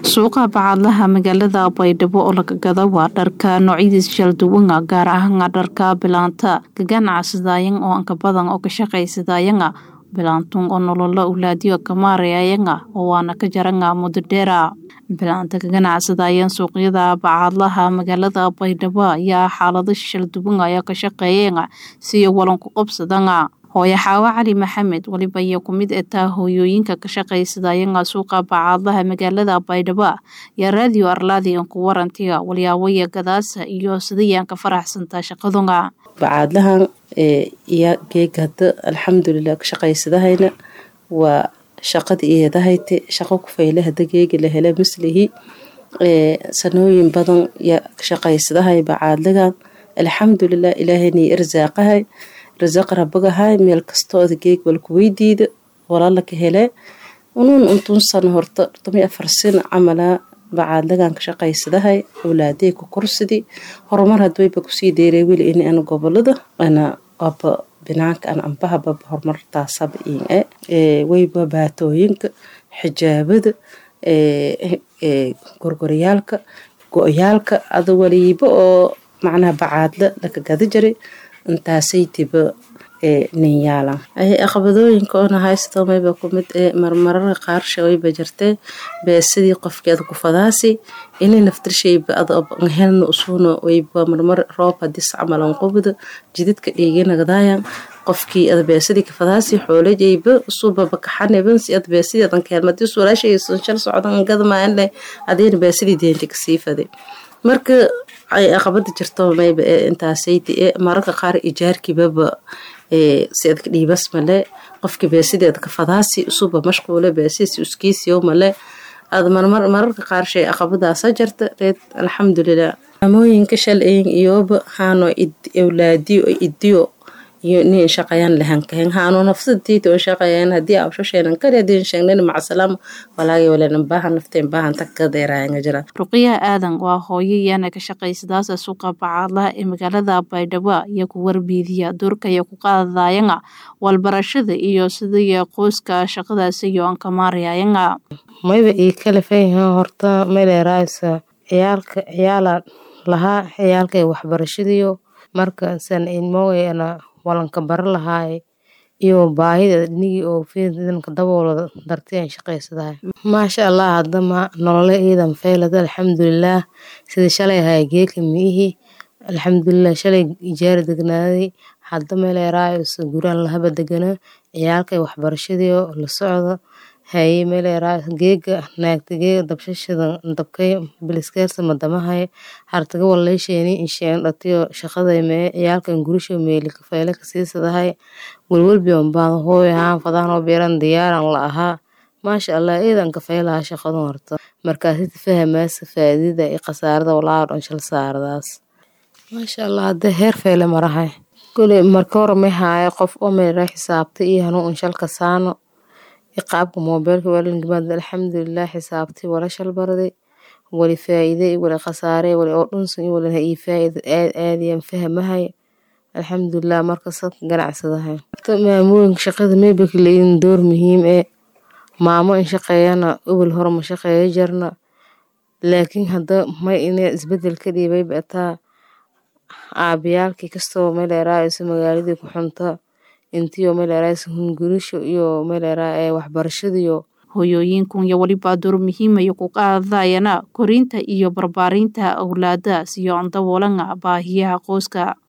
suuqa bacadlaha magaalada baydhabo oo laga gado waa dharka noocyadiis kala duwan gaar ahaan dharka bilaanta kaganacsadaayan oo anka badan oo ka shaqaysadayanga bilaantun oo nololo ulaadiyo kamaarayayanga oo waana ka jaranga muddo dheera bilaanta ka ganacsadayan suuqyada bacadlaha magaalada baydhabo ayaa xaalado shal duwan ayaa ka shaqeeyeen si walan ku qabsadanga hooyo xaawo cali maxamed weliba iyo ku mid etaa hooyooyinka ka shaqaysadayanga suuqa bacadlaha magaalada baydhabo iyo raadiyo arlaadi ku warantiga walyaabaya gadaasa iyo sidayaan ka faraxsantaa shaqadunga bacaadlahan iyo geega hada alxamdulilah ka shaqaysadahayna waa shaqada iyadahayte shaqo ku fayle hada geegi la hele mislihi sanooyin badan ya ka shaqaysadahay bacaadlagan alxamdulilah ilaahayna irsaaqahay rasaq rabagahay meel kastooda geeg walku weydiida walala ka hele unuun untun sano horta tomi afar sin camala bacaadlagan ka shaqaysadahay awlaadey ku korsidi horumar hadwayba kusii deeray weli ini ana gobolada ana aba binaanka ana ambahaba horumartaasaba in e wayba baatooyinka xijaabada gorgoryaalka go-yaalka ada waliiba oo macnaha bacaadla laka gada jiray intaasaytiba ninyaalan aqbadooyinka oona haysto mayba kumid ee marmararka qaarsha wayba jirtee beesadii qofkeeda ku fadaasi inay naftirshayba adhelna usuuna wayba marmar roob hadis camalan qubda jididka dhiiginagdaayan qofkii ada beesadii ka fadaasi xoolajayba usuuba bakaxaneban si ada beesadii adan keelmadis walaashaysan shal socdan gadamaanle adayna beesadii deenta kasii faday marka ay aqabada jirto mayba ee intaasaydi ee mararka qaar ijaarkibaba si adka dhiibas male qofka beesideeda ka fadaasi usuba mashquule beesisi uskiisiyo male ad mararka qaar shay aqabadaasa jirta reed alxamdulilah amooyinka shalayn iyoba haano awlaadiyo idiyo iyo nin shaqayaan lahankahen haano nafsadtiita oo shaqayaan haddii awshasheenan kari haddii sheegnayna macasalaam walaagi walenan baahan nafteen baahan takadeeraayanga jira ruqiya aadan waa hooyo iyana ka shaqaysadaasa suuqa bacaadlaha ee magaalada baydhabo iyo ku warbiidiya doorkaya ku qaadayanga walbarashada iyo sidaiyo qoyska shaqadaas iyo ankamaarayayanga mayba ii kalifayha horta meleeraaysa ciyaalka ciyaala lahaa ciyaalkay waxbarashadiyo marka san ilmoweyana walanka bara lahaay iyo baahida dhinigii oo fidanka daboolada dartian shaqaysadahay maasha allah hadama nolole iidan faylada alxamdulilaah sida shalay ahay geeka miihi alxamdulilah shalay ijaari degnaaday hadda meeleeraayso guraan lahaba degana ciyaalkay waxbarashadiio la socda haye meeleeraay geega naagta geega dabshashada dabkay biliskeersa madamahay hartaga waleysheeni insheen dhatiyo shaqaday mee ciyaalkan gurisho meeli kafayle kasiisadahay welwelbion baan hooy ahaan fadahanoo beeran diyaaran la ahaa maasha allah eedan kafaylahaa shaqadan horta markaasita fahamaasa faadida iyo khasaarada walaa dhan shal saaradaas maasha allah hadda heer fayle marahay kule marka hore may haayo qof oo meelera xisaabta iyo hanuun shalka saano qaabka moobeelka walingimaad alxamdulilah xisaabtay wala shalbaraday wali faa'iide wali khasaare wali oo dhunsan iyo wali ii faa'iida aad aadiyaan fahamahay alxamdulilah marka sadka ganacsadahay maamooyinka shaqada meybaka leeyihin door muhiim ee maamo in shaqeeyana ubel hore ma shaqeeyo jarna laakiin hadda may ina isbedel ka dhiibay bataa aabiyaalkii kastoo meeleeraayso magaaladii ku xunta intiyo meeleeraayso hungurisho iyo meeleeraa ee waxbarashadiyo hooyooyinkun iyo weliba door muhiimaya ku qaadayana korinta iyo barbaarinta awlaada siyo daboolanga baahiyaha qoyska